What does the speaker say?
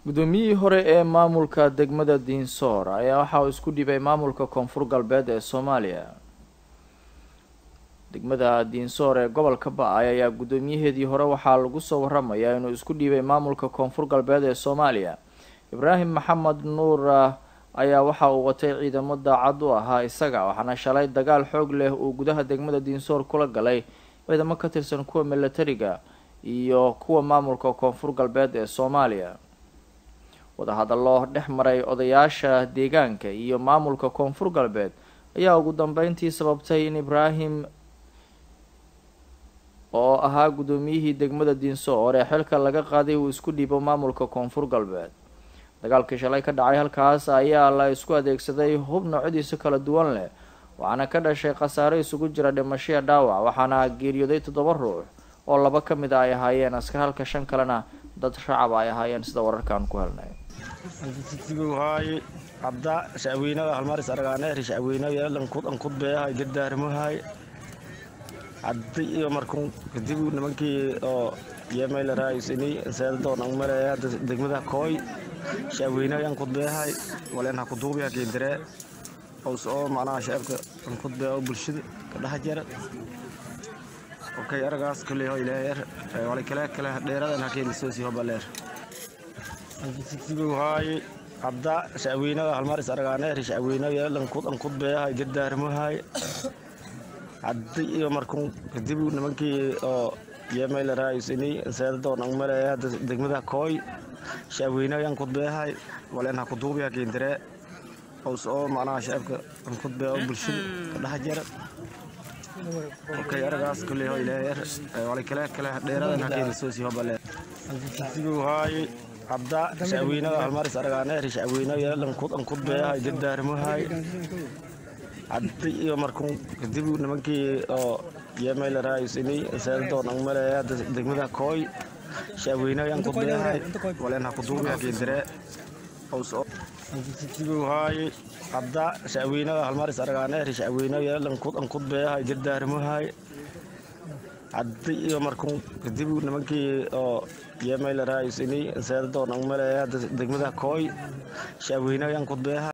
guddoomiyihii hore ee maamulka degmada diinsoor ayaa waxa uu isku dhibay maamulka koonfur galbeed ee soomaaliya degmada diinsoor ee gobolka ba-ay ayaa guddoomiyaheedii hore waxaa lagu soo waramayaa inuu isku dhiibay maamulka koonfur galbeed ee soomaaliya ibraahim maxamed nuur ayaa waxa uu watay ciidamo daacad u ahaa isaga waxaana shalay dagaal xoog leh uu gudaha degmada diinsoor kula galay ciidamo ka tirsan kuwa milatariga iyo kuwa maamulka koonfur galbeed ee soomaaliya wadahadallo dhex maray odayaasha deegaanka iyo maamulka koonfur galbeed ayaa ugu dambeyntii sababtay in ibraahim oo ahaa guddoomiyihii degmada diinsoor ee xilka laga qaaday uu isku dhiibo maamulka koonfur galbeed dagaalkii shalay ka dhacay halkaas ayaa la isku adeegsaday hub noocyadiisa kala duwan leh waxaana ka dhashay khasaare isugu jira dhimashiya dhaawac waxaana geeriyooday toddoba ruux oo laba ka mid a ay ahaayeen askar halka shan kalena dad shacaba ay ahaayeen sida wararkaan ku helnay hay cabda shacweynada halmaris aragaane shacweynada lankud ankudbeeyahay dardaarmahay cabdi iyo markun kadib nimankii oo yemaylaraaysini seedadoon ang maleeya degmada kooy shacweynada ankudbeeyahay waleen ha kuduubiya keendire ows oo macnaha shacabka ankudbeeya oo bulshada ka dhex jara okay aragaas kuley ho ilaaheer wala kale kale dheeradan ha keenisoosi hobaleer hay cabda shacweynada halmaris aragaane shacweynada lankud ankudbeeyahay dardaarmahay cabdi iyo markun kadib nimankii oo yemaylaraaysini seedadoon ang maleeya degmada kooy shacweynada ankudbeeyahay waleen ha kuduubiya keendire ows oo macnaha shacabka ankudbeeya oo bulshada ka dhex jara okay aragaas kuley ho ilaaheer wala kale kale dheeradan ha keenisoosi hobaleer hay cabda shacweynada halmaris aragaane shacweynada lankud ankudbeeyahay dardaarmahay cabdi iyo markun kadib nimankii oo yemaylaraaysini seedadoon ang maleeya degmada kooy shacweynada ankudbeeyahay waleen ha kuduubiya keendire ows hay cabda shacweynada halmaris aragaane shacweynada lankud ankudbeeyahay dardaarmahay cabdi iyo markun kadib nimankii oo yemaylaraaysini seedadoon ang maleeya degmada kooy shacweynada ankudbeeyahay